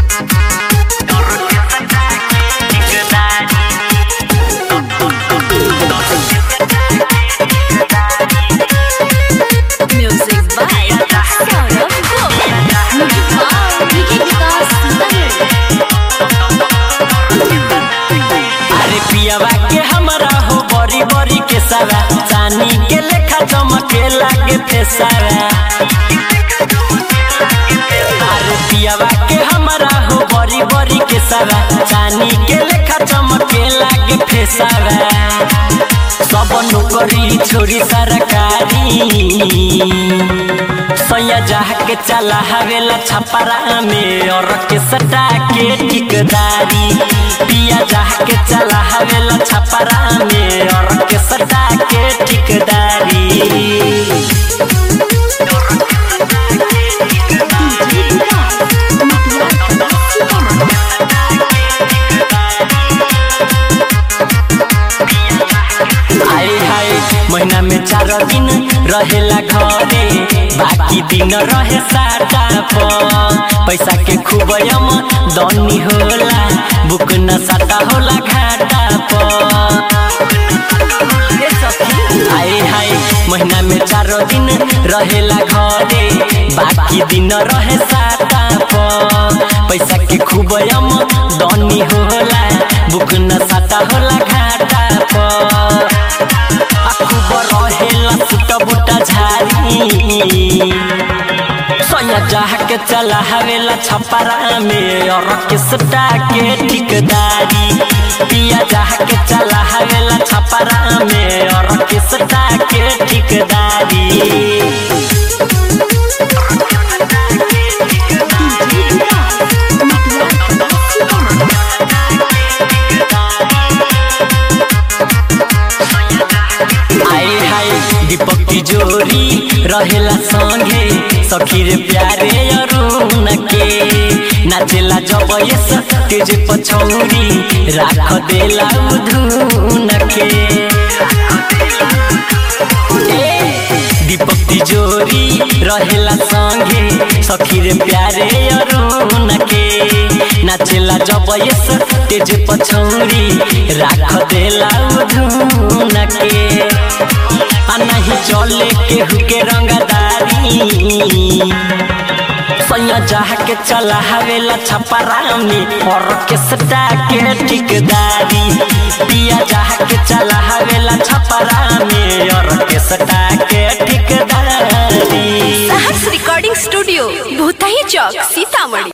Music by Saurabh Govind. Wow, Vicky Vikas अरे पियावा के हमरा हो बड़ी बड़ी के सारा चानी के लेखा चमके लागे फेसारा अरे पियावा के हमरा हो बड़ी बड़ी के सारा चानी के लेखा चमके लागे फेसारा सब नौकरी छोड़ी सरकारी सैया जाह के चला हवेला छपरा में और के सटा के ठिकदारी पिया जाह के चला हवेला छपरा में और के सटा के ठिकदारी आए हाय महीना में चार दिन रहेला घरे बाकी दिन रहे साटा पर पैसा के खूब यम दनी होला बुक न साटा होला घाटा पर आए हाय महीना में चार दिन रहेला घरे बाकी दिन रहे साटा पर पैसा के खूब यम दनी होला बुक न साटा होला घाटा पर खूब रहेला सुट बुटा झारी सैया जाह के चला हवेला छपरा में और के सटा के ठिकदारी पिया जाह के चला हवेला छपरा में और के सटा के ठिकदारी आए हाय दीपक तिजोरी रहेला संगे सखी रे प्यारे अरुण के नाचेला जब यस तेज पछौरी राख देला उधुन के ए, दीपक तिजोरी रहेला संगे सखी रे प्यारे अरुण के नाचेला जब यस तेज पछौरी राख देला उधुन के आ नहीं चले केहू के रंगदारी सैया जाह के चला हवेला छपरा में और के सटा के ठिकदारी पिया जाह के चला हवेला छपरा में और के सटा के ठिकदारी Sahars Recording Studio, Bhutahi Chowk, Sitamarhi.